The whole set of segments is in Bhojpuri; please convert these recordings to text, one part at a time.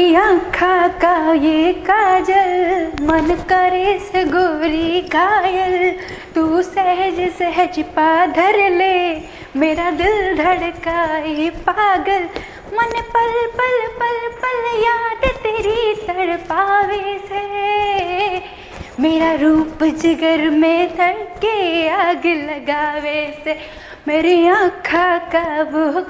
मेरी आँखा का ये काजल मन करे से गोरी घायल तू सहज सहज पा धर ले मेरा दिल धड़काए पागल मन पल पल पल पल याद तेरी तड़पावे से मेरा रूप जिगर में धड़के आग लगावे से मेरी आँखा का वो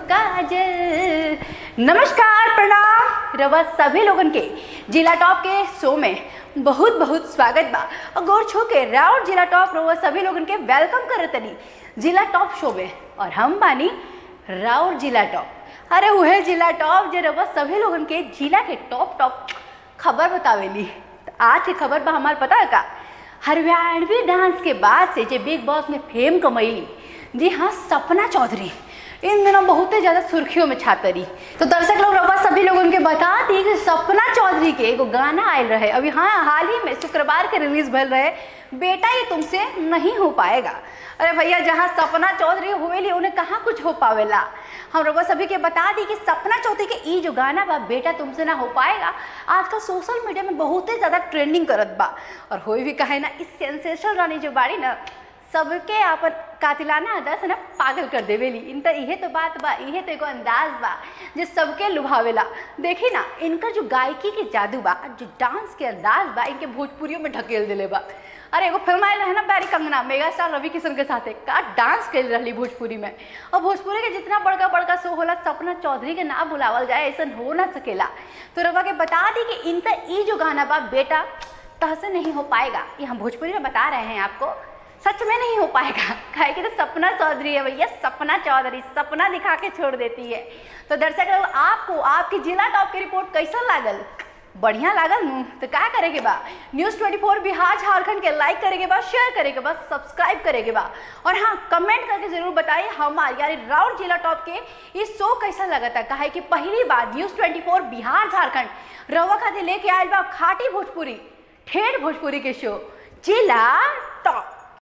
काजल नमस्कार प्रणाम रवा सभी लोगन के जिला टॉप के शो में बहुत बहुत स्वागत बा और गौर छो के राउर जिला टॉप रवा सभी लोगन के वेलकम करत तनी जिला टॉप शो में और हम बानी राउर जिला टॉप अरे वह जिला टॉप जे रवा सभी लोगन के जिला के टॉप टॉप खबर बतावेली तो आज की खबर बा हमार पता है का हरियाणवी डांस के बाद से जे बिग बॉस में फेम कमैली जी हाँ सपना चौधरी इन दिनों बहुत ही ज़्यादा सुर्खियों में छातरी तो दर्शक लोग रवा सभी लोगों के बता दी कि सपना चौधरी के एगो गाना आयल रहे अभी हाँ हाल ही में शुक्रवार के रिलीज भल रहे बेटा ये तुमसे नहीं हो पाएगा अरे भैया जहाँ सपना चौधरी हुएली उन्हें कहाँ कुछ हो पावेला हम रवा सभी के बता दी कि सपना चौधरी के ई जो गाना बा बेटा तुमसे ना हो पाएगा आजकल सोशल मीडिया में बहुत ही ज़्यादा ट्रेंडिंग करत बा और होई भी कहे ना इस सेंसेशन रानी जो बाड़ी ना सबके आपन कातिलाना अदा से ना पागल कर देवेली इन तो इहे तो बात बा इहे तो एगो अंदाज बा जे सबके लुभावेला देखी ना इनकर जो गायकी के जादू बा जो डांस के अंदाज बा इनके भोजपुरियों में ढकेल दिले बा अरे एगो फिल्म आयल रहे ना बैरी कंगना मेगा स्टार रवि किशन के साथे का डांस कर रही भोजपुरी में और भोजपुरी के जितना बड़का बड़का शो होला सपना चौधरी के ना बुलावल जाए ऐसा हो ना सकेला तो रवा के बता दी कि इनका ई जो गाना बा बेटा तहसे नहीं हो पाएगा ये हम भोजपुरी में बता रहे हैं आपको सच में नहीं हो पाएगा काहे कि तो सपना चौधरी है भैया सपना चौधरी सपना दिखा के छोड़ देती है तो दर्शक लोग आपको आपकी जिला टॉप की रिपोर्ट कैसा लागल बढ़िया लागल नू तो क्या करे के बा न्यूज़ 24 बिहार झारखंड के लाइक करे के बा शेयर करे के बा सब्सक्राइब करे के बा और हाँ कमेंट करके जरूर बताइए हमारे यानी राउर जिला टॉप के ये शो कैसा लगा था कहे कि पहली बार न्यूज़ 24 बिहार झारखंड रवा खाते लेके आयल बा खाटी भोजपुरी ठेठ भोजपुरी के शो जिला टॉप